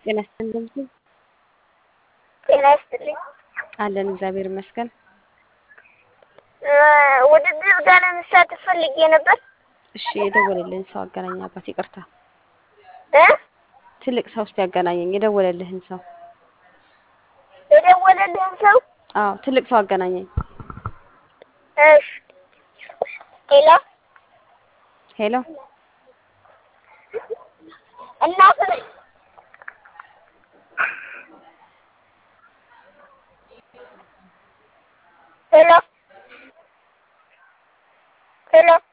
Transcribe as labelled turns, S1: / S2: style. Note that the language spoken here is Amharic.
S1: ጤና ይስጥልኝ።
S2: ጤና ይስጥልኝ።
S1: አለን እግዚአብሔር ይመስገን።
S2: ውድድር ጋር ለመሳተፍ ፈልጌ ነበር።
S1: እሺ የደወለልህን ሰው አገናኝ አባት። ይቅርታ
S2: እ
S1: ትልቅ ሰው ውስጥ ያገናኘኝ የደወለልህን ሰው።
S2: የደወለልህን ሰው
S1: አዎ ትልቅ ሰው አገናኘኝ።
S2: እሺ። ሄሎ
S1: ሄሎ
S2: እናት ነኝ። ሄሎ ሄሎ